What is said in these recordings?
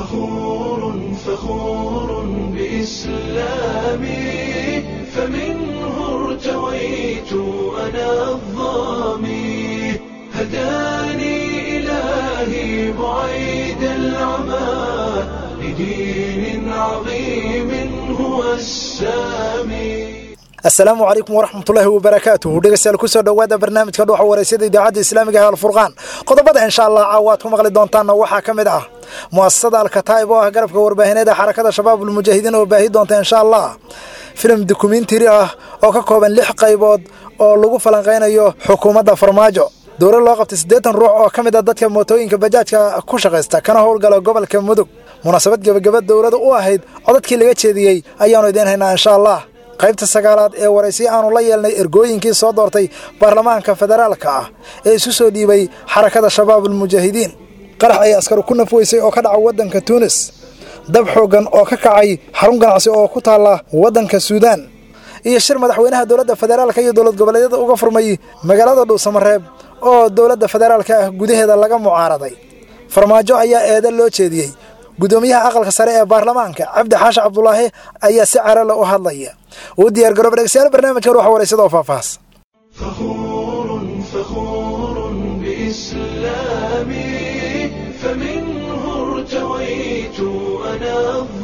فخور فخور بإسلامي فمنه ارتويت أنا الظامي هداني إلهي بعيد العمى لدين عظيم هو السامي asalaamu calaykum waraxmatullaahi wabarakaatuhu dhegeystayaal kusoo dhowaada barnaamijka dhuuxa wareysada idaacadda islaamiga ee alfurqaan qodobada insha allah caawaad ku maqli doontaanna waxaa ka mid ah mu'asasada alkataa'ib oo ah garabka warbaahineed ee xarakada shabaabulmujaahidiin oo baahi doonta insha allah filim dokumentari ah oo ka kooban lix qaybood oo lagu falanqaynayo xukuumadda farmaajo dowlad loo qabtay siddeetan ruux oo ka mid a dadka mootooyinka bajaajka ku shaqaysta kana howlgala gobolka mudug munaasabad gebagaba dowlada u ahayd codadkii laga jeediyey ayaannu idiin haynaa insha allah qaybta sagaalaad ee waraysi aanu la yeelnay ergooyinkii soo doortay baarlamaanka federaalka ah ee isu soo dhiibay xarakada shabaabulmujaahidiin qarax ay askaru ku nafweysay oo ka dhaca waddanka tuunis dab xooggan oo ka kacay xarun ganacsi oo ku taalla waddanka suudaan iyo shir madaxweynaha dowladda federaalka iyo dowlad goboleedyada uga furmay magaalada dhuusamareeb oo dowladda federaalka ah gudaheeda laga mucaaraday farmaajo ayaa eeda loo jeediyey gudoomiyaha aqalka sare ee baarlamaanka cabdi xaashi cabdulaahi ayaa si carale u hadlaya uu diyaar garooba dhegeystayaal barnaamijka ruuxa wareysada oo faahfaahs فخور فخور بإسلامي فمنه ارتويت أنا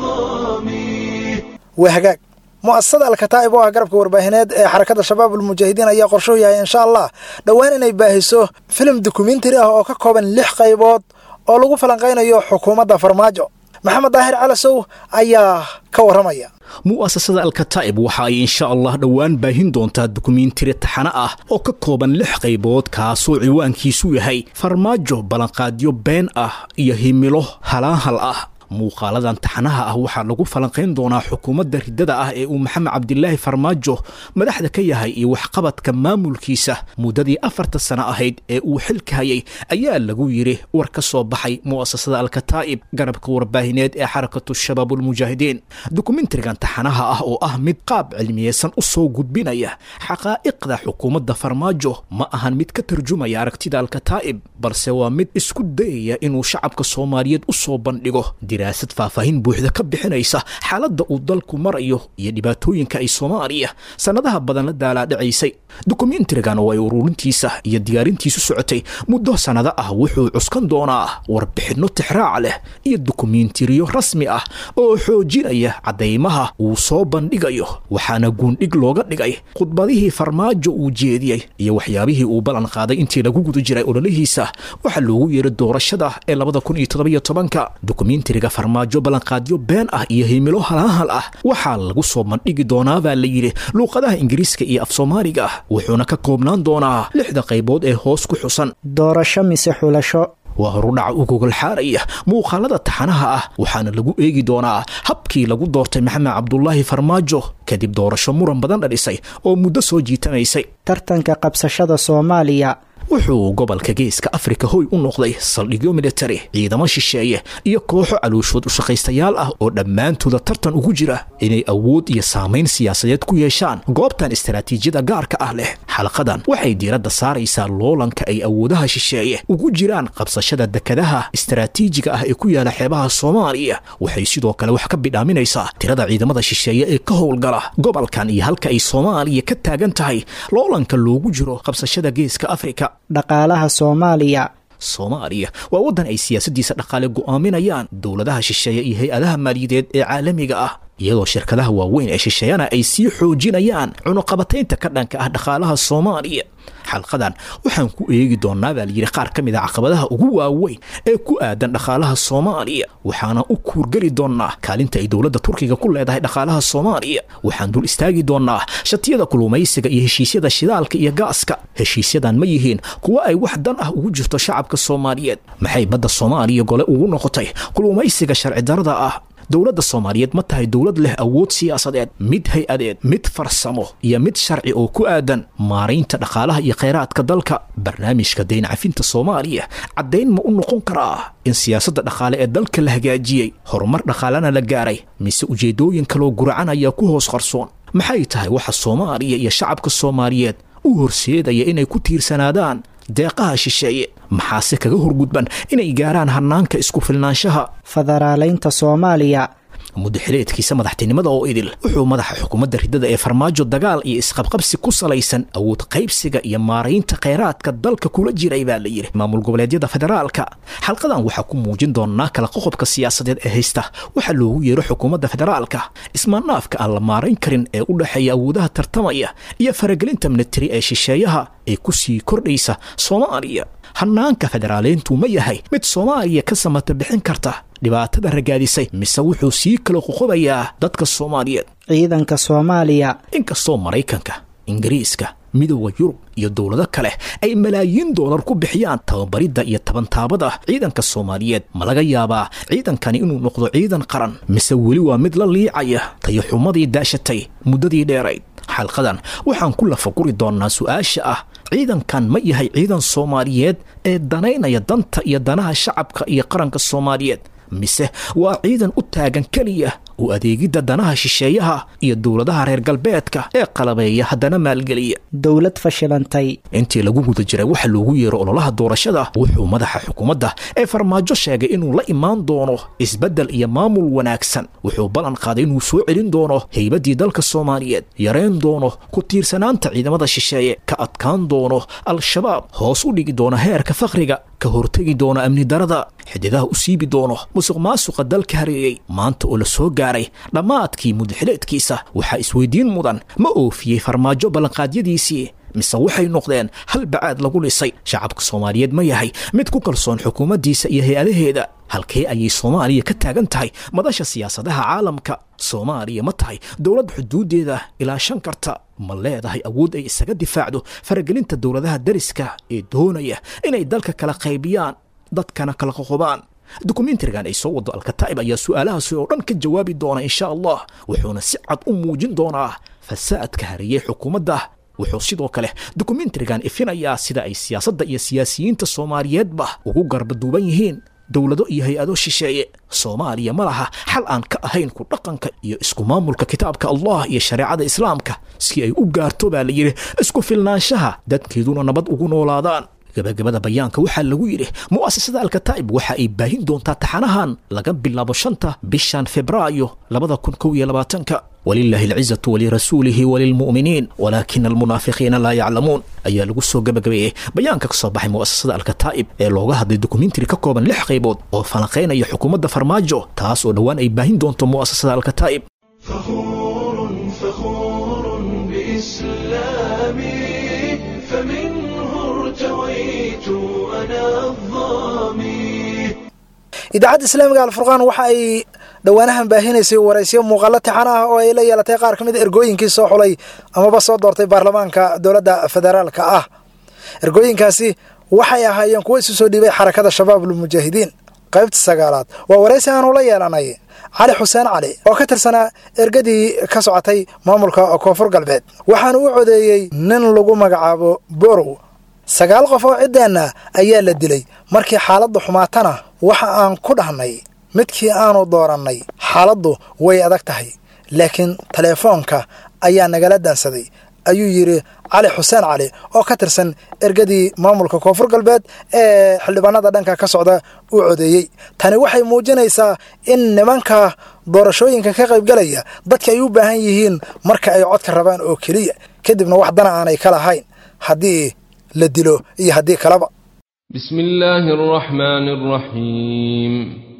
الظامي waa hagaag mu'asasada alkataa'ib oo ah garabka warbaahineed ee xarakada shabaabulmujaahidiin ayaa qorshuhu yahay insha allah dhowaan inay baahiso filim dokumentari ah oo ka kooban lix qaybood oo lagu falanqaynayo xukuumadda farmaajo maxamed daahir calasow ayaa ka warramaya mu'asasada alkataa'ib waxa ay insha allah dhowaan baahin doontaa dukumiintiri taxane ah oo ka kooban lix qaybood kaasoo ciwaankiisu yahay farmaajo ballanqaadyo been ah iyo himilo halaanhal ah muuqaaladan taxanaha ah waxaa lagu falanqayn doonaa xukuumadda riddada ah ee uu maxamed cabdilaahi farmaajo madaxda ka yahay iyo waxqabadka maamulkiisa muddadii afarta sano ahayd ee uu xilka hayay ayaa lagu yidhi war ka soo baxay mu'asasada alkataa'ib garabka warbaahineed ee xarakatu shabaabulmujaahidiin dukumentarigan taxanaha ah oo ah mid qaab cilmiyeysan u soo gudbinaya xaqaa'iqda xukuumadda farmaajo ma ahan mid ka tarjumaya aragtida alkataa'ib balse waa mid isku dayaya inuu shacabka soomaaliyeed u soo bandhigo diraasad faahfaahin buuxda ka bixinaysa xaaladda uu dalku marayo iyo dhibaatooyinka ay soomaaliya sannadaha badan la daalaadhacaysay dokumentarigan oo ay ururintiisa iyo diyaarintiisu socotay muddo sannado ah wuxuu cuskan doonaa warbixinno tixraac leh iyo dokumentariyo rasmi ah oo xoojinaya caddaymaha uu soo bandhigayo waxaana guundhig looga dhigay khudbadihii farmaajo uu jeediyey iyo waxyaabihii uu ballan qaaday intii lagu guda jiray ololihiisa waxaa loogu yeeray doorashada ee labada kun iyo toddobiyo tobanka dokumentariga farmaajo ballanqaadyo been ah iyo himilo halaanhal ah waxaa lagu soo bandhigi doonaa baa la yidhi luuqadaha ingiriiska iyo af soomaaliga ah wuxuuna ka koobnaan doonaa lixda qaybood ee hoos ku xusan doorasho mise xulasho waa horudhaca u gogolxaaraya muuqaalada taxanaha ah waxaana lagu eegi doonaa habkii lagu doortay maxamed cabdulaahi farmaajo kadib doorasho muran badan dhalisay oo muddo soo jiitanaysay tartanka qabsashada soomaaliya wuxuu gobolka geeska afrika hoy u noqday saldhigyo militari ciidamo shisheeye iyo kooxo calooshood ushaqaystayaal ah oo dhammaantooda tartan ugu jira inay awood iyo saamayn siyaasadeed ku yeeshaan goobtan istaraatiijiyada gaarka ah leh xalqadan waxay diiradda saaraysaa loolanka ay awoodaha shisheeye ugu jiraan qabsashada dekadaha istaraatiijiga ah ee ku yaala xeebaha soomaaliya waxay sidoo kale wax ka bidhaaminaysaa tirada ciidamada shisheeye ee ka howlgala gobolkan iyo halka ay soomaaliya ka taagan tahay loolanka loogu jiro qabsashada geeska afrika dhaqaalaha soomaaliya soomaaliya waa waddan ay siyaasaddiisa dhaqaale go'aaminayaan dowladaha shisheeye iyo hay-adaha maaliyadeed ee caalamiga ah iyadoo shirkadaha waaweyn ee shisheeyana ay sii xoojinayaan cunuqabataynta ka dhanka ah dhaqaalaha soomaaliya xalqadan waxaan ku eegi doonaa baa layidhi qaar ka mid a caqabadaha ugu waaweyn ee ku aadan dhaqaalaha soomaaliya waxaana u kuurgeli doonaa kaalinta ay dowladda turkiga ku leedahay dhaqaalaha soomaaliya waxaan dul istaagi doonaa shatiyada kulumaysiga iyo heshiisyada shidaalka iyo gaaska heshiisyadan ma yihiin kuwa ay wax dan ah ugu jirto shacabka soomaaliyeed maxay badda soomaaliya gole ugu noqotay kulumaysiga sharci darada ah dowladda soomaaliyeed ma tahay dowlad leh awood siyaasadeed mid hay-adeed mid farsamo iyo mid sharci oo ku aadan maaraynta dhaqaalaha iyo khayraadka dalka barnaamijka dayn cafinta soomaaliya caddayn ma u noqon karaa in siyaasadda dhaqaale ee dalka la hagaajiyey horumar dhaqaalena la gaaray mise ujeeddooyin kaloo guracan ayaa ku hoos qarsoon maxay tahay waxa soomaaliya iyo shacabka soomaaliyeed u horseedaya inay ku tiirsanaadaan deeqaha shisheeye maxaase kaga horgudban inay gaaraan hannaanka isku filnaanshaha federaalaynta soomaaliya muddaxileedkiisa madaxtinimada oo idil wuxuu madaxa xukuumadda riddada ee farmaajo dagaal iyo isqabqabsi ku salaysan awood qaybsiga iyo maaraynta kheyraadka dalka kula jiray baa la yidhi maamul goboleedyada federaalka xalqadan waxaa ku muujin doonaa kala qoqobka siyaasadeed ee haysta waxaa loogu yeero xukuumadda federaalka ismaannaafka aan la maarayn karin ee u dhexeeya awoodaha tartamaya iyo faragelinta militari ee shisheeyaha ee ku sii kordhaysa soomaaliya hannaanka federaaleyntu ma yahay mid soomaaliya ka samata bixin karta dhibaatada ragaadisay mise wuxuu sii kala qoqobayaa dadka soomaaliyeed ciidanka soomaaliya inkastoo maraykanka ingiriiska midooda yurub iyo dowlado kale ay malaayiin doolar ku bixiyaan tababaridda iyo tabantaabada ciidanka soomaaliyeed ma laga yaabaa ciidankani inuu noqdo ciidan qaran mise weli waa mid la liicaya tayaxumadii daashatay muddadii dheerayd xalqadan waxaan ku lafaguri doonnaa su-aasha ah ciidankan ma yahay ciidan soomaaliyeed ee danaynaya danta iyo danaha shacabka iyo qaranka soomaaliyeed mise waa ciidan u taagan keliya u adeegidda danaha shisheeyaha iyo dowladaha reer galbeedka ee qalabeeya haddana maalgeliya dowlad fashilantay intii lagu guda jiray waxa loogu yeero ololaha doorashada wuxuu madaxa xukuumadda ee farmaajo sheegay inuu la imaan doono isbeddel iyo maamul wanaagsan wuxuu ballan qaaday inuu soo celin doono haybaddii dalka soomaaliyeed yareyn doono ku tiirsanaanta ciidamada shisheeye ka adkaan doono al-shabaab hoos u dhigi doona heerka fakriga ka hortegi doona amni darada xididaha u siibi doono musuq maasuqa dalka hareeyey maanta oo la soo gaaray dhammaadkii mudaxileedkiisa waxaa isweydiin mudan ma oofiyey farmaajo ballanqaadyadiisii mise waxay noqdeen hal bacaad lagu dhisay shacabka soomaaliyeed ma yahay mid ku kalsoon xukuumaddiisa iyo hay-adaheeda halkee ayay soomaaliya ka taagan tahay madasha siyaasadaha caalamka soomaaliya ma tahay dowlad xuduuddeeda ilaashan karta ma leedahay awood ay isaga difaacdo faragelinta dowladaha dariska ee doonaya inay dalka kala qaybiyaan dadkana kala qoqobaan dukumentarigan ay soo wado alkataa'ib ayaa su'aalahaasi oo dhan ka jawaabi doona insha allah wuxuuna si cad u muujin doonaa fasaadka hariyey xukuumadda wuxuu sidoo kale dukumentarigan ifinayaa sida ay siyaasadda iyo siyaasiyiinta soomaaliyeedba ugu garbaduuban yihiin dowlado iyo hay-ado shisheeye soomaaliya ma laha xal aan ka ahayn ku dhaqanka iyo isku maamulka kitaabka allah iyo shareecada islaamka si ay u gaarto baa la yidhi isku filnaanshaha dadkeeduna nabad ugu noolaadaan gabagabada bayaanka waxaa lagu yidhi mu'asasada alkataa'ib waxa ay baahin doontaa taxanahan laga bilaabo shanta bishan febraayo labada kun kow iyo labaatanka wlilahi alcizatu walirasuulihi walilmu'miniin walaakina almunaafiqiina laa yaclamuun ayaa lagu soo gabagabeeyey bayaanka ka soo baxay mu'asasada alkataa'ib ee looga hadlay dokumentari ka kooban lix qaybood oo falanqaynaya xukuumadda farmaajo taas oo dhowaan ay baahin doonto mu'asasada alkataa'ib فخور فخور بإسلامي فمنه ارتويت أنا الظامي idaacadda islaamiga alfurqaan waxa ay dhowaanahan baahinaysay waraysyo muuqaalo tixan ah oo ay la yeelatay qaar ka mid a ergooyinkii soo xulay amaba soo doortay baarlamaanka dowladda federaalka ah ergooyinkaasi waxay ahaayeen kuwo isu soo dhiibay xarakada shabaabul mujaahidiin qaybta sagaalaad waa waraysi aanu la yeelanay cali xuseen cali oo ka tirsanaa ergadii ka socotay maamulka koonfur galbeed waxaana u codeeyey nin lagu magacaabo borow sagaal qof oo ciddeenna ayaa la dilay markii xaaladdu xumaatana waxa aan ku dhahnay midkii aanu doorannay xaaladdu way adag tahay laakiin teleefoonka ayaa nagala daansaday ayuu yidhi cali xuseen cali oo ka tirsan ergadii maamulka koonfur galbeed ee xildhibaanada dhanka ka socda uu codeeyey tani waxay muujinaysaa in nimanka doorashooyinka ka qaybgalaya dadka ay u baahan yihiin marka ay codka rabaan oo keliya kadibna wax dana aanay ka lahayn haddii la dilo iyo haddii kaleba بسم الله الرحمن الرحيم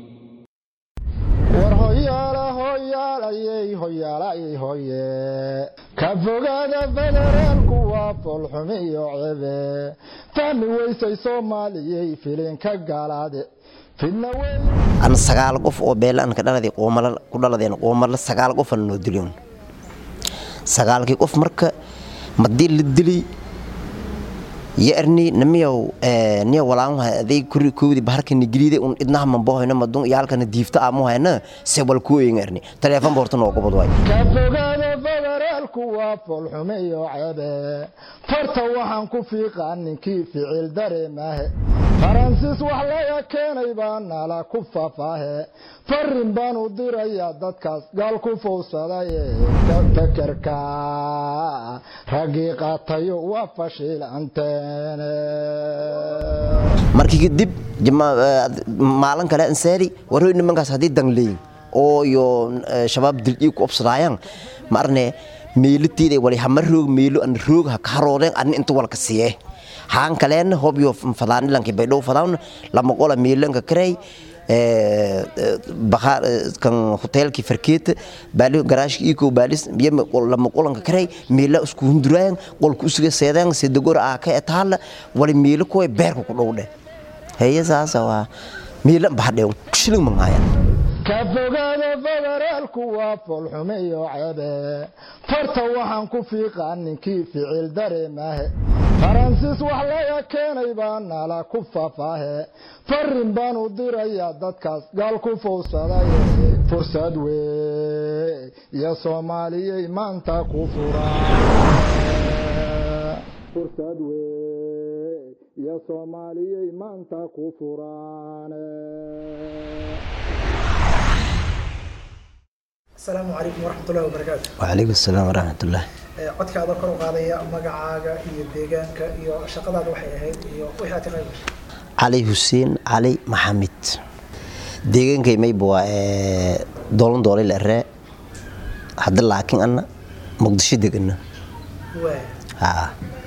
war hoyaala hoyaalayey hoyaalayey hoye ka fogaada federaalku waa foolxumi iyo cebe fahmi weysay soomaaliyey filinka gaalaade fidna wey an sagaal qof oo beelaan ka dhaladay qoomala ku dhaladeen qoomala sagaal qof aan noo dilin sagaalkii qof marka madii la dili yarni namiyow niya walaanha aday kuri koodi baharkani giliide un idnaha mambohoyna madun yaalkana diifta amuhayna sewal kuoyingarni taleefon borta noo qobod waay ka fogaada federaalku federaalku waa foolxume iyo cebe farta waxaan ku fiiqaa ninkii ficil dareemahe faransiis wax laga keenay baa nala ku fafaahe farin baan u dirayaa dadkaas gaal ku fowsadaye fekerka raggii qaatayo waa fashiilanteene markii kadib maalin kale ansaari warhoy nimankaas haddii dangleyin oo iyo shabaab dildhii ku obsadaayaan ma arne meelitiida wali hama roog meelo an roog ha ka haroodeen adni inta walka siye haan kaleen hobyo fadaanilanki baydhow fadaan lama qola meelanka karey kan hotelki farkeeta baali garaashka iko baalis yama lama qolanka karey meela isku hunduraayan qolka usuga seedaan sedagor aa ka etaala wali meelo kuwa beerka ku dhowdhe heye saasa waa meela bahadhew shilin mangaayan ka fogaada federaalku waa foolxume iyo cebe farta waxaan ku fiiqaa ninkii ficil dareemahe faransiis wax laga keenay baa nala ku fafaahe farin baan u dirayaa dadkaas gaal ku fowsadaye fursad wey iyo soomaaliyey maanta ku furan iyo soomaaliyey maanta ku furaane asalaamu calaykum waraxmatullahi wabarakaatu wacalaykum asalaam waraxmatullah codka adoo kor u qaadaya magacaaga iyo deegaanka iyo shaqadaada waxay ahayd iyo wixii aad ka qayb gashay cali xuseen cali maxamed deegaankay mayba waa doolan doolay la eree hadda laakiin anna muqdisho degana waay haa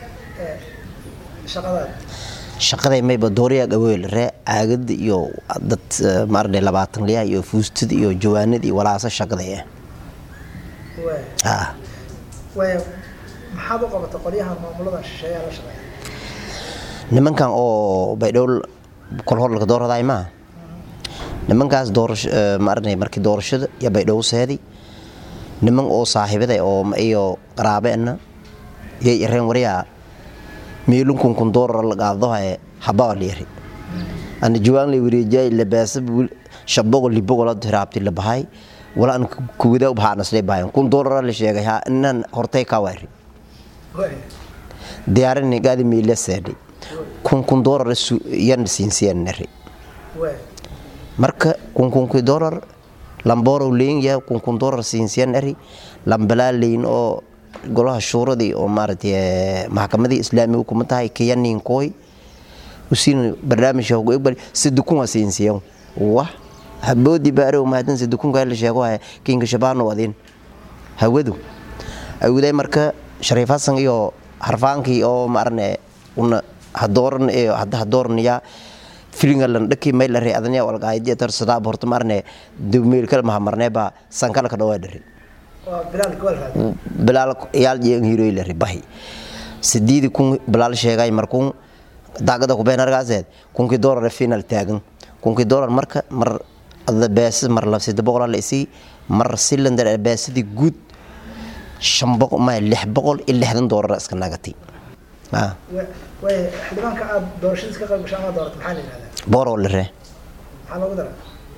shaqadaada shaqaday mayba dooriyaa gaboy la ree caagada iyo dad maarne labaatan liyaha iyo fuustada iyo jawaanada iyo walaasa shaqaday ah waay haa waay maxaad u qabatay qolyahan maamuladan shisheeyaa la shaqeeya nimankan oo baydhow kol hor laga dooradaay maaha nimankaas doorasho maarne markii doorashada iyo baydhow seedi niman oo saaxiibada oo iyo qaraabeena yay ireen wariyaa meelun kun doolar la qaadadohaye habaa leeri ana jawaan lay wareejay labaasa shabogo libogo la hiraabti la bahay wala an kuwada u bahaan aslee bahayan kun doolar la sheegay ha inan hortay ka waari waay diyaarin gaadi meela seedi kun kun doolar yan siinsiyan nari waay marka kun kun doolar lamboro leyn ya kun kun doolar siinsiyan nari lambalaa leyn oo golaha shuuradii oo maaragtay maxkamadii islaamiga kuma tahay kiyaninkooy usiin barnaamijka ugu egbal sidukun waa siinsiyan wah haboodi baarow maadan sidukunka la sheego haya kinka shabaano adin hawadu awuday marka shariif hasan iyo harfaankii oo maarne una hadooran iyo hadda hadooranaya filingalan dhaki may la ree adanya walgaaydi tar sadaab horta maarne dawmeel kala mahamarne ba sankala ka dhawaa dhari waa bilaal gobol raadi bilaal yaal jeeng hiroy la ribahi sideedi kun bilaal sheegay markun daagada ku been argaaseed kunkii doolar final taagan kunkii doolar marka mar ada beesad mar labsida boqol la isii mar cylinder beesadii guud shan boqol ma lix boqol iyo lixdan doolar iska nagatay ah waay xildhibaanka aad doorashadiis ka qayb gashay ama dooratay maxaa la yidhahdaa boro la ree maxaa loogu daraa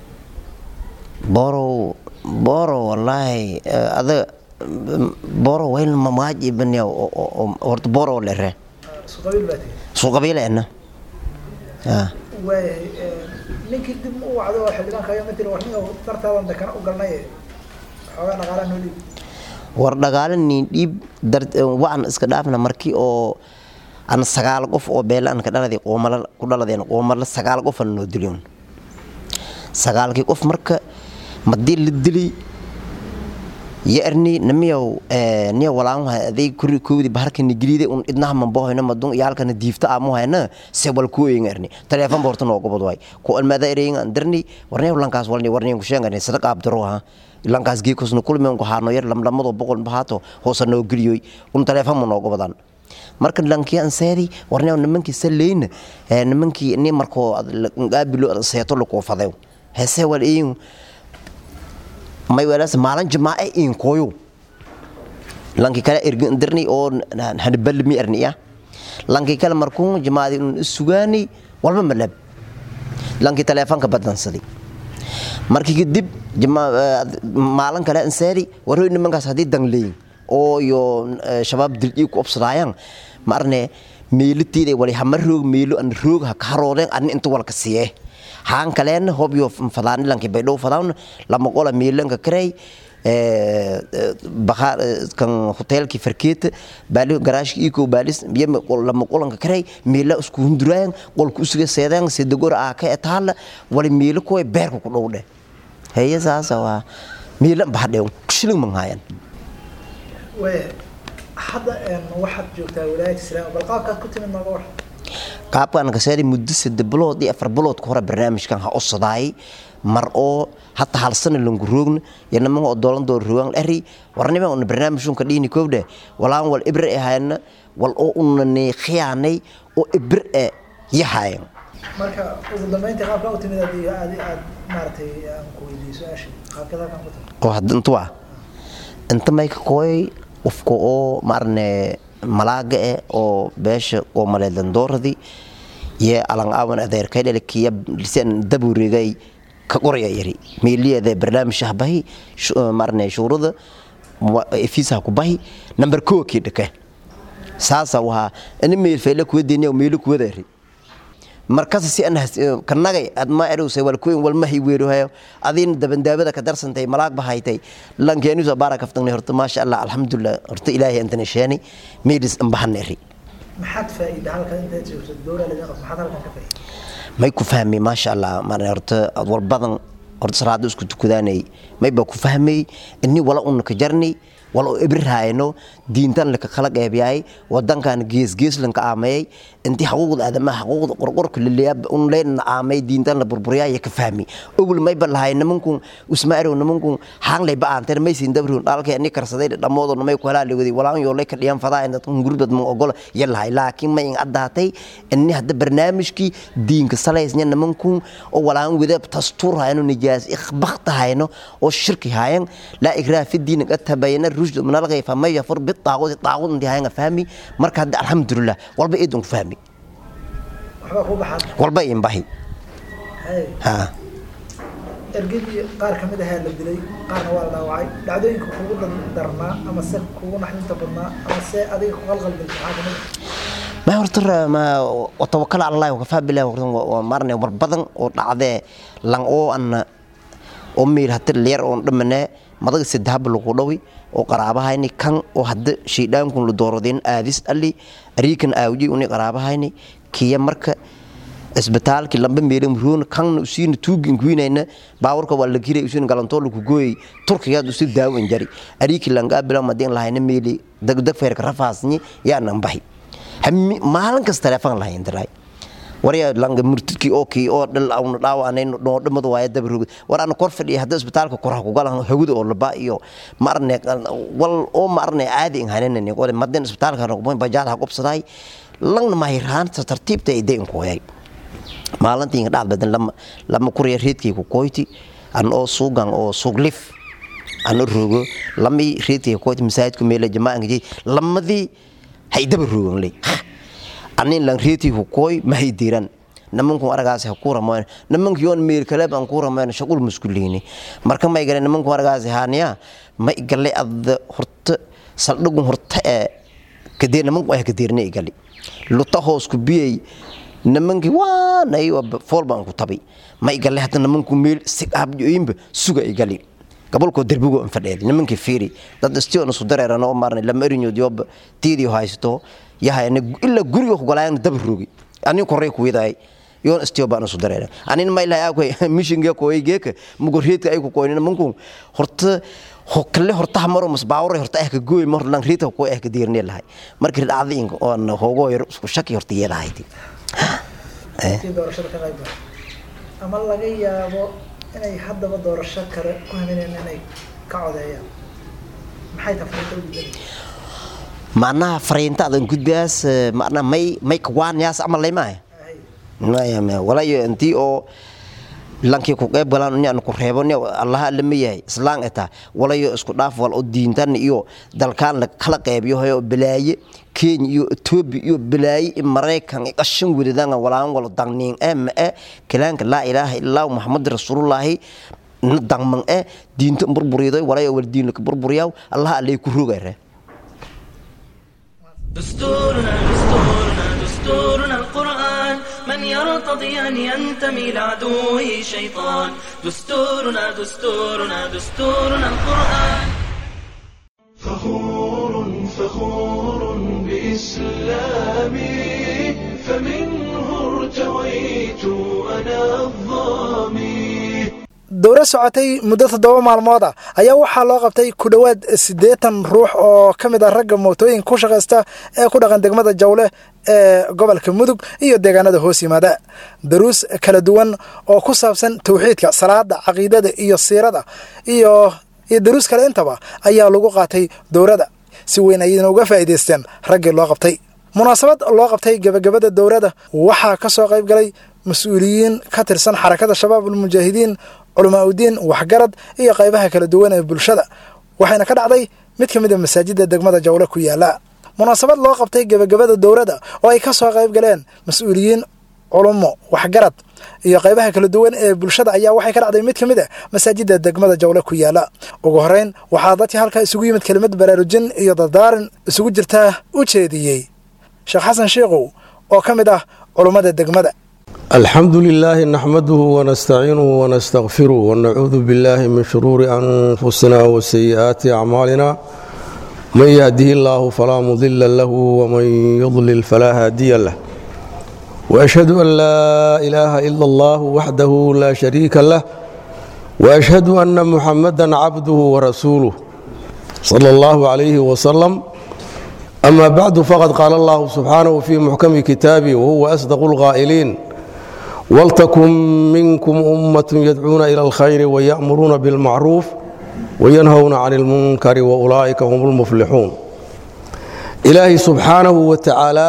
boro boro wallaahi ada boro wayn mamaaji banya horta boro la ree isku qabiil baa tigi soo qabiileena ah waay ninkii dib u wacdo oo xildhibaanka ayaa matiri war ninka dartaadan dekana u galnay xoogaa dhaqaalaa noo dhiib war dhagaale niin dhiib waan iska dhaafna markii oo an sagaal qof oo beela an ka dhaladay qoomala ku dhaladeen qoomala sagaal qof an noo diliyon sagaalkii qof marka madii la dili yarni namiyow niya walaan wahay aday kuri koodi baharka nigriide un idnaha mambohoyna madun iyaalkana diifta amu hayna se wal kuoyin erni teleefon borta noo gobod way ku almada ereyin andarni warniya lankaas walni warniya kushengani sadaq abdaro ha lankaas geekusna kulmen ku haano yar lamlamado boqol bahaato hoosa noo geliyoy un teleefon ma noo gobodan marka lankii aan seedi warniya nimankii saleyna nimankii ni markoo qaabilo seeto lakoo fadew hese wal iyin may walaas maalin jamaace in koyo lanki kale ergin dirni oo hanbal mi erniya lanki kale markuu jamaadi un sugaani walba malab lanki teleefanka badansaday markii kadib maalin kale ansaari waroy nimankaas haddii dangleyin oo iyo shabaab dildhii ku obsadaayaan ma arne meelitiida wali hama roog meelo an roog ha ka haroodeen ani inta walka siye haan kaleen hobyo fadaanilanki baydhow fadaan lama qola meelanka karey kan hotelki farkeeta baali garaashki iko baalis yema lama qolanka karey meela isku hunduraayan qolka usuga seedaan sedagor aa ka etaala wali meelo kuwa beerka ku dhowdhe heye saasa waa meela bahadhe shilin manhaayan hadda waxaad joogtaa walaayat islaam bal qaabkaad ku timid nooga war qaabkan kaseedi muddo sadde bilood iyo afar bilood ka hore barnaamijkan ha usadaayay mar oo hata hal sana langu roogna iyo nimanka oo doolan door roogan eri warniman una barnaamijunka dhiini koobdhe walaan wal ibir e hayna wal oo unani khiyaanay oo ibir e yahayan marka ugu dambeyntii qaabkaa u timid haddii aad aad maaragtay aan ku weydiiyo su-aashii qaabkeed halkan ku timid oo hadda inta waa inta may ka kooy qofka oo maarne malaaga eh oo beesha oo maleelandooradii iyo alan aawan adeerkay dhalikiya lisan daburegay ka qoraya yari meeliyada barnaamij bahi maarne shuurada fiisa ku bahi number 2 ki dhake saasa waha in meel feela ku deeniyo meel ku wadaari markaas si an kanagay ad ma erusay wal kuin wal mahi weeru hayo adin dabandaabada ka darsantay malaag bahaytay lankeenu soo baara kaftanay horta ma sha Allah alxamdulillah horta ilaahay antana sheeni meedis an bahaneri maxaad faa'iida halkan intaad joogto doora laga qab maxaad halkan ka faa'iida may ku fahmay ma sha Allah ma horta wal badan horta salaada isku tukudaanay may ba ku fahmay inni wala un ka jarni wal oo ibrahayno diintan la kala qeybiyay wadankan gees gees lan ka aamay intii xuquuqda aadamaha xuquuqda qorqorka liliyab un leen aamay diintan la burburiyay ka fahmi ogul may balahay nimanku usmaaro nimanku hang lay baan tar may siin dabrun dalka ani karsaday dhamoodo may ku halaali wadi walaan yoo lay ka dhiyan fadaa inta gurbad ma ogol yalahay laakiin may in adaatay inni hadda barnaamijki diinka salaysnya nimanku oo walaan wada tastur hayno nijaas ikhbaqta hayno oo shirki hayan la ikraah fi diin qad tabayana rushd min alghayb fama yafur bit taaqud taaqud intii hayan fahmi marka hadda alxamdulillah walba idun fahmi waxbaa ku baxaad walba in bahi hay ha ergadii qaar ka mid ahaa la dilay qaarna waa la dhaawacay dhacdooyinka kugu darnaa ama se kugu naxdinta badnaa ama se adiga ku qalqalgelisa maxaa kamid ah ما horta ma tawakkal ala allah wakafa billah waa marne war badan oo dhacdee lan oo an oo meel hata leer oo dhamane madaga sadahab lagu dhawi oo qaraabahayni kan oo hadda shiidaankun la dooradeen aadis ali ariikan aawji uni qaraabahayni kiya marka isbitaalki lamba meelin ruun kan usiina tuugin kuinayna baawarka waa la giray usiina galantoo lagu gooyay turkigaad usi daawan jari ariiki langa bila madin lahayna meeli dagdag feerka rafaasni yaanan bahi maalin kas telefoon lahayn diray warya langa murtidkii oo kii oo dhal awna dhaawaanay noo dhamadu waaya dabarog war aan kor fadhiya hadda isbitaalka kor ku galan hawada oo laba iyo marne wal oo marne caadi in haneen qore madin isbitaalka rogmo bajaad ha qobsaday langna mahiraan tartiibta ay deyn ku hayay maalintii inga dhaad badan lama lama kuriya reedkii ku koyti an oo suugan oo suuglif an rogo lami reedkii ku koyti masaajidku meela jamaacanka jey lamadii hay daba rogan ley anin lan reeti hukoy mahay diran nimanku aragaas ha ku ramoyn nimanku yoon meel kale baan ku ramoyn shaqul muskuliini marka may galeen nimanku aragaas haaniya ma igale ad horta saldhigun horta ee kadee nimanku ay kadeerne igali luta hoos ku biyay nimankii waanay fool baan ku tabi ma igale hadda nimanku meel sigabjoyinba suga igali gabolkoo derbigo an fadheed nimankii fiiri dad istiona su dareeran oo maarnay lama erinyood yoba tiidii haysto yahayna ila guriga kugalaayana daba rogi anin korey kuwidaay yoon istio baan isu dareeran anin ma ilahay akoy mishinge kooy geeka mugo reedka ay ku koynina manku horta hokale horta hamaro mas baawre horta ah ka gooy mar lan reedka ko ah ka diirne lahay markii dhacdin oo hoogo yar isku shaki horta yeelahayti intii doorashada ka qayb galay ama laga yaabo inay haddaba doorasho kale ku hamineen inay ka codeeyaan maxay tafriinta u gudbinaysaa macnaha fariinta adan gudbiyaas macnaha may may kawaanyaas ama laymahay walayo intii oo lankii ku qayb galaan inaan ku reebo ni allaha lama yahay islaan eta walayo isku dhaaf wal oo diintan iyo dalkaan la kala qaybiyo hayo balaaye kenya iyo etoobiya iyo balaaye in maraykan qashin wadadaan walaan wala dangniin ee ma ee kalaanka laa ilaaha ilaa muxamad rasuulullaahi dangman ee diinta burburiday walayo wal diin ka burburiyaa allaha alay ku rogayre دستورنا دستورنا دستورنا القرآن من يرتضي أن ينتمي لعدوه شيطان دستورنا دستورنا دستورنا القرآن فخور فخور بإسلامي فمنه ارتويت أنا الظامي dowro socotay muddo toddoba maalmood ah ayaa waxaa loo qabtay ku dhowaad siddeetan ruux oo ka mid ah ragga mootooyin ku shaqaysta ee ku dhaqan degmada jawle ee gobolka mudug iyo deegaanada hoos yimaada daruus kala duwan oo ku saabsan tawxiidka salaada caqiidada iyo siirada iyo iyo daruus kale intaba ayaa lagu qaatay dowrada si weyn ayayna uga faa'iidaysteen raggii loo qabtay munaasabad loo qabtay gebagabada dowrada waxaa ka soo qayb galay mas-uuliyiin ka tirsan xarakada shabaab ulmujaahidiin culamaa udiin waxgarad iyo qaybaha kala duwan ee bulshada waxayna ka dhacday mid ka mid a masaajidda degmada jawle ku yaala munaasabad loo qabtay gebagabada dowrada oo ay ka soo qayb galeen mas-uuliyiin culummo waxgarad iyo qaybaha kala duwan ee bulshada ayaa waxay ka dhacday mid ka mid a masaajidda degmada jawle ku yaala ugu horreyn waxaa dadkii halkaa isugu yimid kelimad baraarujin iyo dardaaran isugu jirtaa u jeediyey sheekh xasan sheikhow oo ka mid ah culummada degmada الحمد لله نحمده ونستعينه ونستغفره ونعوذ بالله من شرور أنفسنا وسيئات أعمالنا من يهده الله فلا مضل له ومن يضلل فلا هادي له وأشهد أن لا إله إلا الله وحده لا شريك له وأشهد أن محمدا عبده ورسوله صلى الله عليه وسلم أما بعد فقد قال الله سبحانه في محكم كتابه وهو أصدق القائلين ولتكن منكم أمة يدعون إلى الخير ويأمرون بالمعروف وينهون عن المنكر وأولئك هم المفلحون إلهي سبحانه وتعالى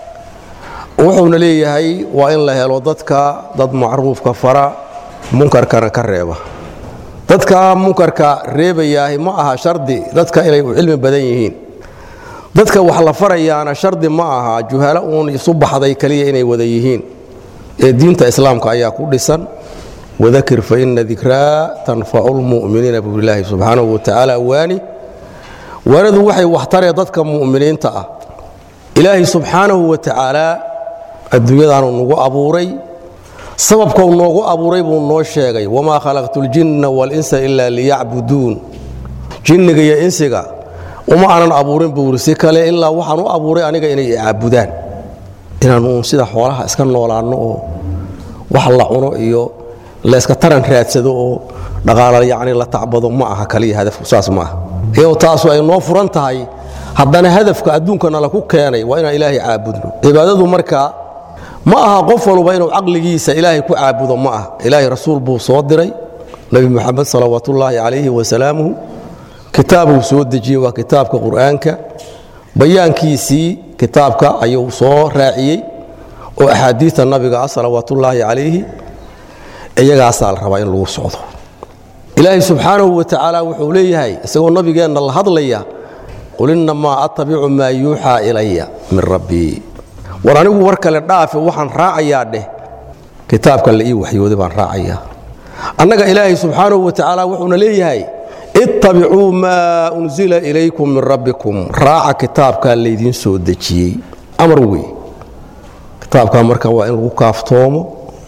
wuxuuna leeyahay waa in la helo dadka dad macruufka fara munkarkana ka reeba dadka munkarka reebayaahi ma aha shardi dadka inay u cilmi badan yihiin dadka wax la farayaana shardi ma aha juhalo uun isu baxday keliya inay wada yihiin ee diinta islaamka ayaa ku dhisan wadakir fa ina dikraa tanfacu lmu'miniina buu ilaahi subxaanahu watacaala waani waanadu waxay waxtaree dadka mu'miniinta ah ilaahay subxaanahu wa tacaala adduunyadaanu nagu abuuray sababkau noogu abuuray buu noo sheegay wamaa khalaqtu ljinna walinsa ilaa liyacbuduun jinniga iyo insiga uma aanan abuurin buu iri si kale ilaa waxaan u abuuray aniga inay icaabudaan inaanu sida xoolaha iska noolaanno oo wax la cuno iyo layska taran raadsado oo dhaqaala yacni la tacbado ma aha kaliya hadafku saas ma aha iyadoo taasu ay noo furan tahay haddana hadafka adduunkana laku keenay waa inaan ilaahay caabudno cibaadadu marka ma aha qof walba inuu caqligiisa ilaahay ku caabudo ma aha ilaahay rasuul buu soo diray nebi moxamed salawaatullaahi calayhi wasalaamuhu kitaabuu soo dejiyey waa kitaabka qur'aanka bayaankiisii kitaabka ayuu soo raaciyey oo axaadiista nabiga ah salawaatullaahi calayhi iyagaasaa la rabaa in lagu socdo ilaahay subxaanahu wa tacaala wuxuu leeyahay isagoo nabigeenna la hadlaya qul innamaa attabicu maa yuuxaa ilaya min rabbii war anigu war kale dhaafe waxaan raacayaa dheh kitaabka la ii waxyooday baan raacayaa annaga ilaahay subxaanahu wa tacaala wuxuuna leeyahay ittabicuu maa unsila ilaykum min rabbikum raaca kitaabkaa laydiin soo dejiyey amar wey kitaabkaa marka waa in lagu kaaftoomo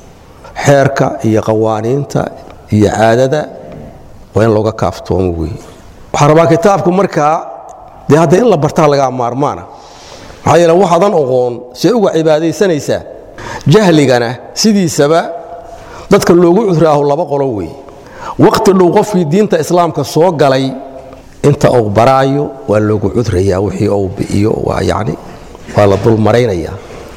xeerka iyo qawaaniinta iyo caadada waa in looga kaaftoomo wey waxaa rabaa kitaabku markaa dee hadda in la bartaa lagaa maarmaana maxaa yeele waxaadan oqoon see uga cibaadaysanaysaa jahligana sidiisaba dadka loogu cuduraaho laba qolo wey waqti dhow qofkii diinta islaamka soo galay inta uu baraayo waa loogu cudrayaa wixii uu bi'iyo waa yacni waa la dulmaraynayaa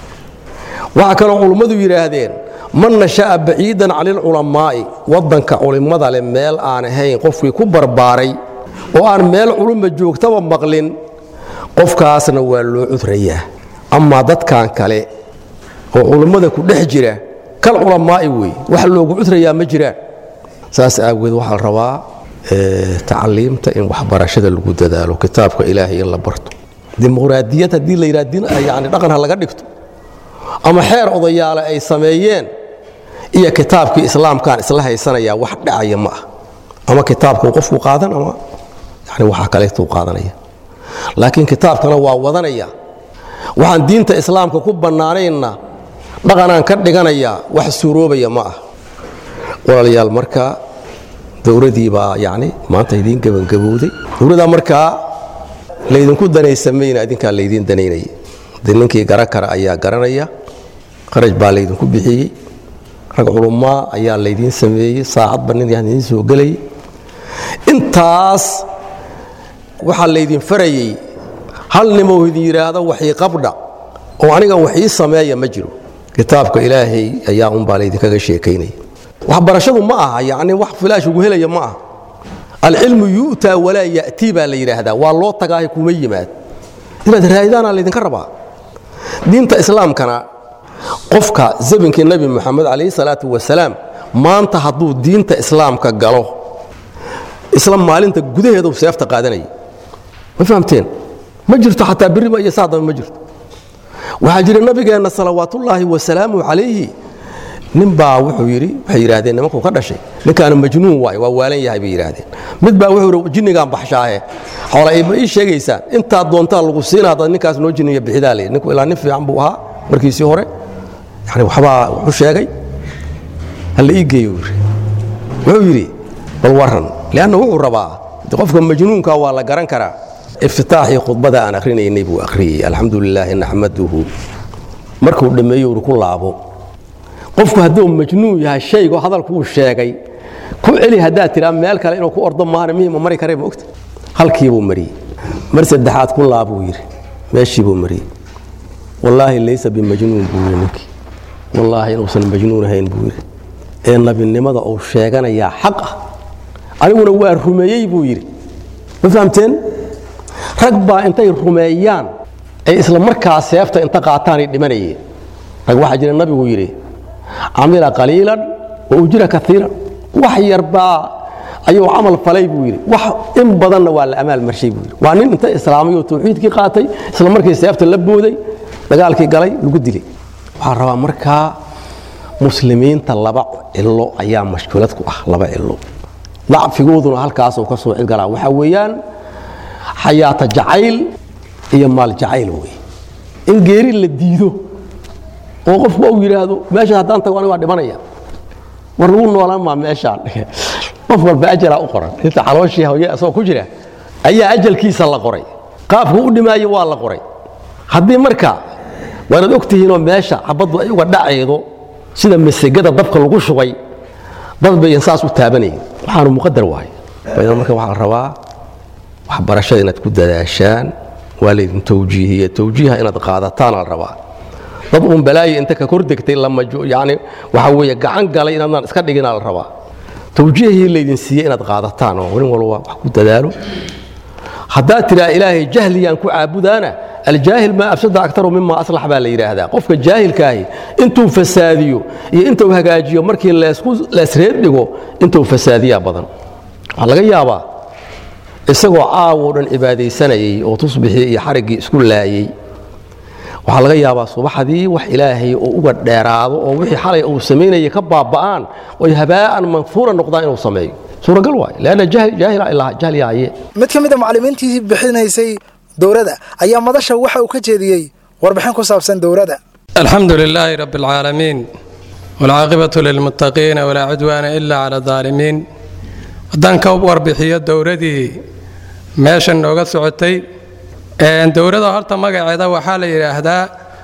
waxaa kaloo culummadu yidhaahdeen man nasha'a baciidan cani lculamaa'i waddanka culimmada leh meel aan ahayn qofkii ku barbaaray oo aan meel culumma joogtaba maqlin qofkaasna waa loo cudrayaa amaa dadkan kale oo culummada ku dhex jira kal culamaa'i wey wax loogu cudrayaa ma jiraan saas aageed waxaa la rabaa tacliimta in waxbarashada lagu dadaalo kitaabka ilaahay in la barto dimuqraadiyad haddii la yidhaha yani dhaqan ha laga dhigto ama xeer odayaale ay sameeyeen iyo kitaabkii islaamkaan isla haysanayaa wax dhacaya ma ah ama kitaabkuu qofku qaadan ama yani waxaa kaleetuu qaadanaya laakiin kitaabkana waa wadanaya waxaan diinta islaamka ku bannaanaynna dhaqanaan ka dhiganayaa wax suuroobaya ma ah walaalayaal marka dowladii baa yacni maanta idiin gebangabowday dowladdaa markaa laydinku danaysamayna idinkaa laydiin danaynaya de ninkii garan kara ayaa garanaya qaraj baa laydinku bixiyey rag culummaa ayaa laydiin sameeyey saacadba nin idiin soo gelayay intaas waxaa laydin farayey hal nimoo idin yidhaahdo waxii qabdha oo aniga waxii sameeya ma jiro kitaabka ilaahay ayaa unbaa laydinkaga sheekaynaya waxbarashadu ma aha yacni wax filaash ugu helaya ma aha alcilmu yu'taa walaa ya'tii baa la yidhaahdaa waa loo tagaahay kuma yimaad inaad raadidaana laydinka rabaa diinta islaamkana qofka zabinkii nebi moxamed calayhi salaatu wasalaam maanta hadduu diinta islaamka galo isla maalinta gudaheedu seefta qaadanaya ma fahamteen ma jirto xataa beriba iyo saadaba ma jirto waxaa jira nabigeenna salawaatullaahi wasalaamu calayhi nin baa wuxuu yidhi waxay yidhaahdeen nimankuu ka dhashay ninkaana majnuun waay waa waalan yahay bay yidhaahdeen mid baa wuxuu yidhi jinnigaan baxshaahe xoola ma ii sheegaysaan intaad doontaa lagu siina haddaad ninkaas noo jinniya bixidaa layidhi ninku ilaa nin fiican buu ahaa markiisii hore yani waxbaa wuxuu sheegay halla ii geeyo yidhi wuxuu yidhi bal warran lianna wuxuu rabaa de qofka majnuunka waa la garan karaa iftitaaxii khudbada aan akhrinaynay buu akhriyey alxamdu lilaahi naxmaduhu markuu dhammeeyo uri ku laabo qofku hadduu majnuun yahay shaygo hadalkuu sheegay ku celi haddaad tiraa meel kale inuu ku ordo maana mihima mari karee ma ogta halkiibuu mariyey mar saddexaad ku laabuu yidhi meeshiibuu mariyey wallaahi laysa bimajnuun buu yidhi ninkii wallaahi inuusan majnuun ahayn buu yidhi ee nabinimada uu sheeganayaa xaq ah aniguna waa rumeeyey buu yidhi ma fahamteen rag baa intay rumeeyaan ay isla markaa seefta inta qaataanay dhimanayeen rag waxaa jira nabigu yidhi camila qaliilan wa ujira kaiiran wax yarbaa ayuu camal falay buu yidhi wax in badanna waa la amaal marshay buu yidhi waa nin inta islaamay oo tawxiidkii qaatay isla markii seefta la booday dagaalkii galay lagu dilay waxaa rabaa markaa muslimiinta laba cilo ayaa mashkuulad ku ah laba cilo dacfigooduna halkaasuu ka soo cilgalaa waxaa weeyaan xayaata jacayl iyo maal jacayl wey in geeri la diido oo qofku uu yidhaahdo meesha haddaan tago aniga waa dhimanaya war lagu noolaan maa meeshaan qof walba ajalaa u qoran inta calooshii hawye asagoo ku jira ayaa ajalkiisa la qoray qaabku u dhimaayo waa la qoray haddii marka waanaad og tihiinoo meesha xabaddu ay uga dhacaydo sida masegada dabka lagu shubay dad bayan saas u taabanayn waxaanu muqadar wahay baydan marka waxaa la rabaa waxbarashada inaad ku dadaashaan waa laydin tawjiihiya tawjiiha inaad qaadataan la rabaa dad uun balaayo inta ka kor degtay yani waxa weeye gacan galay inaadnaan iska dhiginaa la rabaa tawjiihii laydin siiyey inaad qaadataan oo nin walba wax ku dadaalo haddaad tidhaa ilaahay jahliyaan ku caabudaana aljaahil maa afsada aktaru mima aslax baa la yidhaahdaa qofka jaahilkaahi intuu fasaadiyo iyo intuu hagaajiyo markii leesreed dhigo intuu fasaadiyaa badan waxaa laga yaabaa isagoo caawoo dhan cibaadaysanayay oo tusbixii iyo xariggii isku laayey waxaa laga yaabaa subaxdii wax ilaahay oo uga dheeraado oo wixii xalay uu samaynayay ka baaba'aan oy habaa'an manfuura noqdaan inuu sameeyo suuragal waay leanna jahlyahaye mid ka mid a macallimiintii bixinaysay dowladda ayaa madasha waxa uu ka jeediyey warbixin ku saabsan dowladda alxamdu lilaahi rabi alcaalamiin waalcaaqibatu lilmuttaqiina walaa cudwaana ila cala adaalimiin haddaan ka warbixiyo dowladii meeshan nooga socotay dowladda horta magaceeda waxaa la yidhaahdaa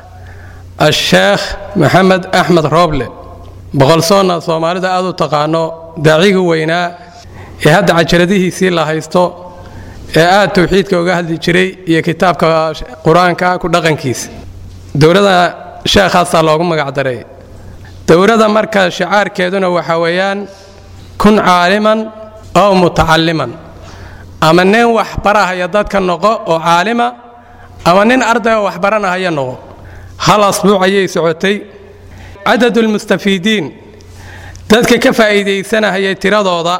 asheekh maxamed axmed rooble boqolsoonna soomaalida aad u taqaano daacigii weynaa ee hadda cajaladihiisii la haysto ee aad tawxiidka uga hadli jiray iyo kitaabka qur-aanka ku dhaqankiisa dowladda sheekhaasaa loogu magacdaray dowladda marka shicaarkeeduna waxaa weeyaan kun caaliman ow mutacalliman ama nin wax barahaya dadka noqo oo caalima ama nin arday oo wax baranahaya noqo hal asbuuc ayay socotay cadadulmustafiidiin dadka ka faa'iidaysanahayay tiradooda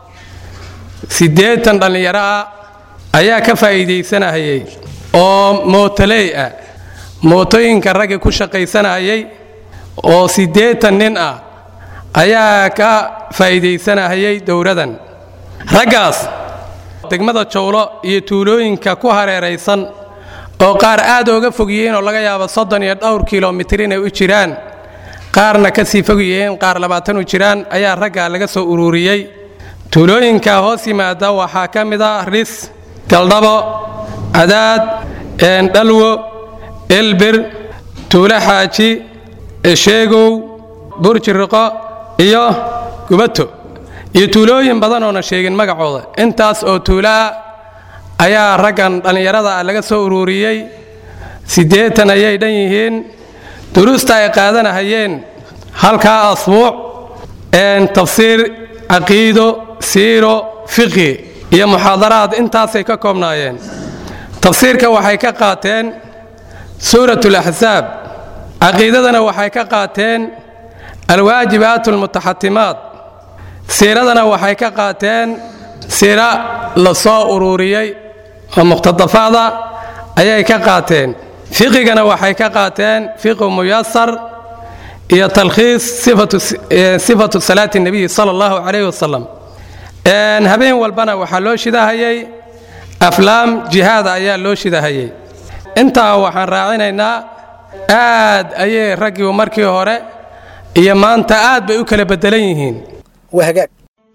siddeetan dhallinyaro ah ayaa ka faa'iidaysanahayay oo mootoley ah mootooyinka ragga ku shaqaysanahayay oo siddeetan nin ah ayaa ka faa'iidaysanahayay dowladan raggaas degmada jowlo iyo tuulooyinka ku hareeraysan oo qaar aad ooga fog yihiin oo laga yaabo soddon iyo dhowr kilomitir inay u jiraan qaarna ka sii fog yihiin qaar labaatan u jiraan ayaa ragga laga soo ururiyey tuulooyinka hoos yimaada waxaa ka mid a ris galdhabo cadaad dhalwo elbir tuulo xaaji esheegow burjiriqo iyo gubato iyo tuulooyin badan oona sheegin magacooda intaas oo tuulaa ayaa raggan dhallinyarada ah laga soo ururiyey siddeetan ayay dhan yihiin duruusta ay qaadanahayeen halkaa asbuuc tafsiir caqiido siiro fiqhi iyo muxaadaraad intaasay ka koobnaayeen tafsiirka waxay ka qaateen suurat alaxsaab caqiidadana waxay ka qaateen alwaajibaat almutaxatimaat siiradana waxay ka qaateen siira la soo ururiyey oo muqhtadafaada ayay ka qaateen fiqigana waxay ka qaateen fiqu muyasar iyo talkhiis sifatu salaati nebiyi sala allahu calayhi wasalam habeen walbana waxaa loo shidahayay aflaam jihaada ayaa loo shidahayay intaa waxaan raacinaynaa aad ayay raggii markii hore iyo maanta aad bay u kala bedelan yihiin waa hagaag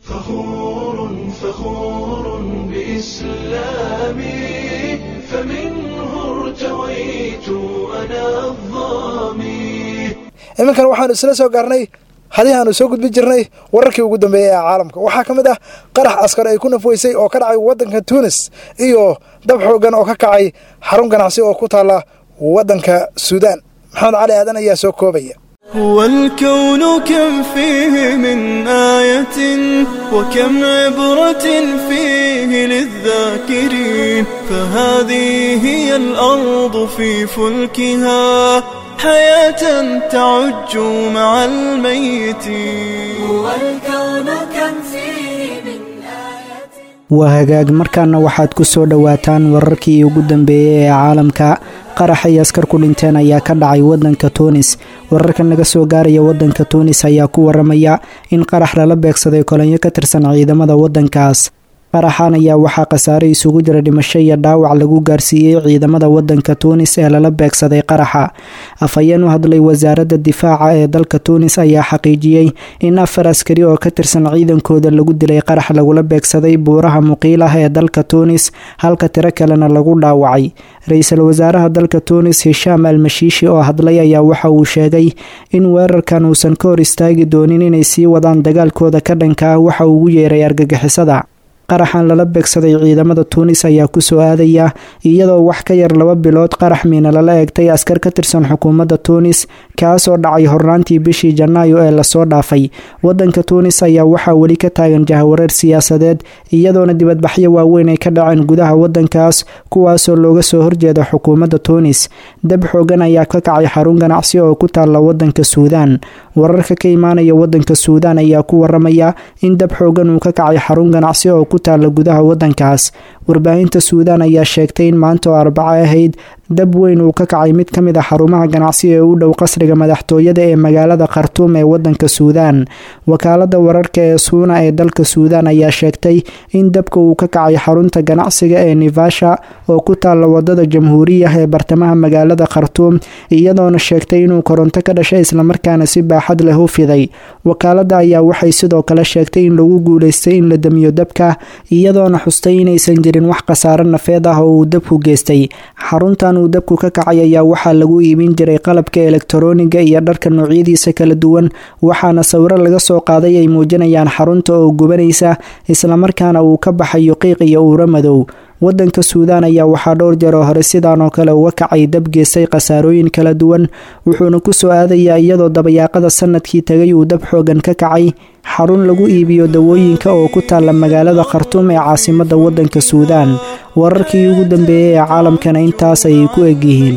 بإسلامي فمنه ارتويت أنا الظامي iminkan waxaanu isla soo gaarnay hadii aanu soo gudbin jirnay wararkii ugu dambeeyey ee caalamka waxaa ka mid ah qarax askar ay ku nafweysay oo ka dhacay waddanka tuunis iyo dab xoogan oo ka kacay xarun ganacsi oo ku taalla waddanka suudaan maxamed cali aadan ayaa soo koobaya هو الكون كم فيه من آية وكم عبرة فيه للذاكرين فهذه هي الأرض في فلكها حياة تعج مع الميتين هو الكون كم فيه من waa hagaag markaana waxaad ku soo dhowaataan wararkii ugu dambeeyey ee caalamka qarax ay askar ku dhinteen ayaa ka dhacay waddanka tuunis wararka naga soo gaaraya waddanka tuunis ayaa ku waramaya in qarax lala beegsaday kolonyo ka tirsan ciidamada waddankaas qaraxan ayaa waxaa khasaare isugu jira dhimasho iyo dhaawac lagu gaarsiiyey ciidamada waddanka tuunis ee lala beegsaday qaraxa afhayeen u hadlay wasaaradda difaaca ee dalka tuunis ayaa xaqiijiyey in afar askari oo ka tirsan ciidankooda lagu dilay qarax lagula beegsaday buuraha muqiil ah ee dalka tuunis halka tiro kalena lagu dhaawacay ra-iisul wasaaraha dalka tuunis hishaam almashiishi oo hadlay ayaa waxa uu sheegay in weerarkan uusan ka hor istaagi doonin inay sii wadaan dagaalkooda ka dhanka ah waxa uu ugu yeeray argagixisada qaraxan lala beegsaday ciidamada tuunis ayaa ku soo aadaya iyadoo wax ka yar laba bilood qarax miina lala eegtay askar ka tirsan xukuumadda tuunis kaasoo dhacay hornaantii bishii janaayo ee lasoo dhaafay waddanka tuunis ayaa waxaa weli ka taagan jahawareer siyaasadeed iyadoona dibadbaxyo waaweyn ay ka dhaceen gudaha waddankaas kuwaasoo looga soo horjeeda xukuumadda tuunis dab xoogan ayaa ka kacay xarun ganacsi oo ku taalla waddanka suudaan wararka ka imaanaya waddanka suudaan ayaa ku waramaya in dab xoogan uu ka kacay xarun ganacsi oo ku taalla gudaha waddankaas warbaahinta suudaan ayaa sheegtay in maanta oo arbaco ahayd dab weyn uu ka kacay mid ka mid a xarumaha ganacsi ee u dhow qasriga madaxtooyada ee magaalada khartuum ee waddanka suudaan wakaalada wararka ee suuna ee dalka suudaan ayaa sheegtay in dabka uu ka kacay xarunta ganacsiga ee nivasha oo ku taalla wadada jamhuuriyah ee bartamaha magaalada khartuum iyadoona sheegtay inuu koronto ka dhashay islamarkaana si baaxad leh u fiday wakaalada ayaa waxay sidoo kale sheegtay in lagu guuleystay in la damiyo dabka iyadoona xustay inaysan jirin wax khasaaro nafeed ah oo uu dabku geystay xaruntan uu dabku ka kacay ayaa waxaa lagu iibin jiray qalabka elektarooniga iyo dharka noocyadiisa kala duwan waxaana sawiro laga soo qaaday ay muujinayaan xarunta oo gubanaysa islamarkaana uu ka baxayo qiiq iyo uuro madow waddanka suudaan ayaa waxaa dhowr jeer oo hore sidaan oo kale uga kacay dab geystay khasaarooyin kala duwan wuxuuna ku soo aadayaa iyadoo dabayaaqada sanadkii tagay uu dab xoogan ka kacay xarun lagu iibiyo dawooyinka oo ku taalla magaalada khartuum ee caasimadda waddanka suudaan wararkii ugu dambeeyey ee caalamkana intaas ayay ku egyihiin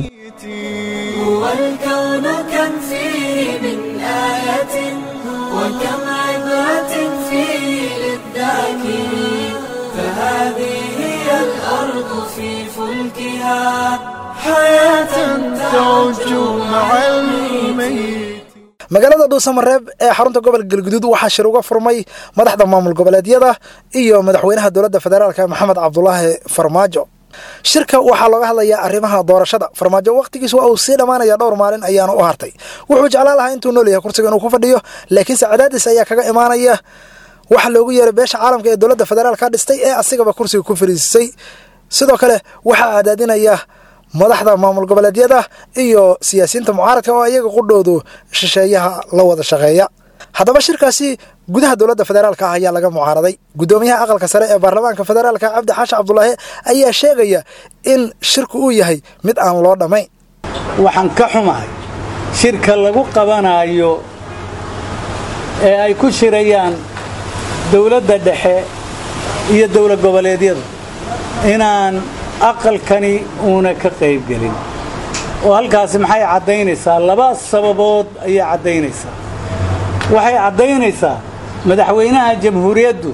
هو الكون كم فيه من آية وكم عبرة فيه للذاكرين فهذه هي الأرض في فلكها حياة تعج مع الميت magaalada dhuusamareeb ee xarunta gobolka galguduud waxaa shir uga furmay madaxda maamul goboleedyada iyo madaxweynaha dowladda federaalk maxamed cabdulaahi farmaajo shirka waxaa looga hadlayaa arrimaha doorashada farmaajo wakhtigiis waa uu sii dhammaanaya dhowr maalin ayaana u hartay wuxuu jeclaan lahaa intuu nool yahay kursiga inuu ku fadhiyo laakiinse cadaadis ayaa kaga imaanaya waxa loogu yeeray beesha caalamka ee dowladda federaalka dhistay ee asigaba kursiga ku fariisisay sidoo kale waxaa cadaadinaya madaxda maamul goboleedyada iyo siyaasiyiinta mucaaradka oo iyaga qudhoodu shisheeyaha la wada shaqeeya haddaba shirkaasi gudaha dowladda federaalka ah ayaa laga mucaaraday guddoomiyaha aqalka sare ee baarlamaanka federaalka cabdi xaashi cabdulaahi ayaa sheegaya in shirku uu yahay mid aan loo dhammayn waxaan ka xumahay shirka lagu qabanayo ee ay ku shirayaan dowladda dhexe iyo dowlad goboleedyadu inaan aqalkani uuna ka qaybgelin oo halkaasi maxay caddaynaysaa laba sababood ayay caddaynaysaa waxay caddaynaysaa madaxweynaha jamhuuriyaddu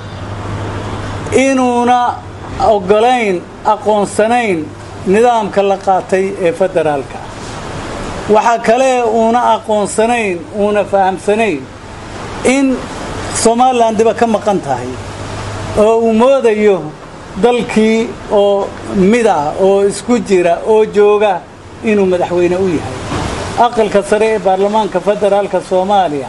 inuuna oggolayn aqoonsanayn nidaamka la qaatay ee federaalka waxaa kale uuna aqoonsanayn uuna fahamsanayn in somalilan diba ka maqan tahay oo uu moodayo dalkii oo mid ah oo isku jira oo jooga inuu madaxweyne u yahay aqalka sare ee baarlamaanka federaalka soomaaliya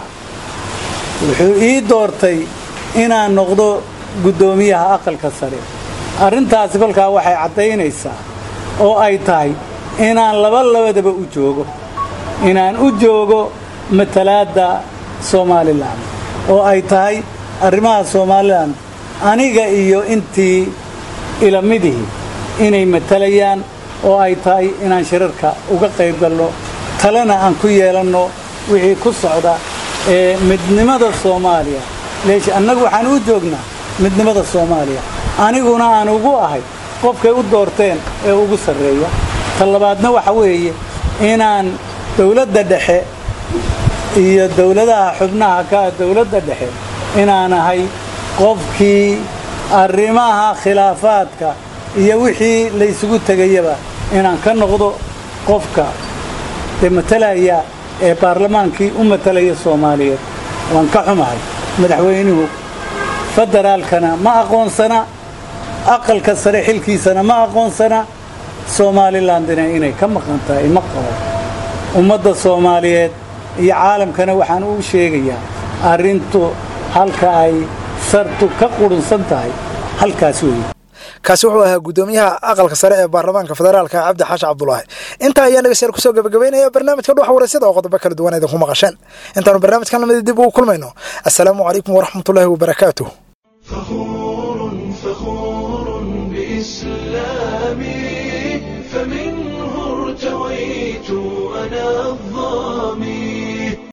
wuxuu ii doortay inaan noqdo guddoomiyaha aqalka sare arrintaasi kolkaa waxay caddaynaysaa oo ay tahay inaan laba labadaba u joogo inaan u joogo matalaadda somalilan oo ay tahay arrimaha somalilan aniga iyo intii ilamidihii inay matalayaan oo ay tahay inaan shirarka uga qayb galno talena aan ku yeelanno wixii ku socda ee midnimada soomaaliya leesh annagu waxaan u joognaa midnimada soomaaliya aniguna aan ugu ahay qofkay u doorteen ee ugu sarreeya ta labaadna waxa weeye inaan dowladda dhexe iyo dowladaha xubnaha ka dowladda dhexe inaan ahay qofkii arrimaha khilaafaadka iyo wixii laysugu tegayaba inaan ka noqdo qofka dee matalaya ee baarlamaankii u matalaya soomaaliyeed waan ka xumahay madaxweynuhu federaalkana ma aqoonsana aqalka sare xilkiisana ma aqoonsana somalilandina inay ka maqan tahay ma qabo ummadda soomaaliyeed iyo caalamkana waxaan u sheegayaa arrintu halka ay sartu ka qurunsan tahay halkaas weeye kaasi wuxuu ahaa guddoomiyaha aqalka sare ee baarlamaanka federaalka cabdi xaashi cabdulaahi intaa ayaa dhegeystayaal kusoo gabagabeynaya barnaamijka dhuxa waraysyada oo qodobo kala duwan idinku maqasheen intaanu barnaamijkan lamida dib ugu kulmayno assalaamu calaykum waraxmatullaahi wabarakaatuh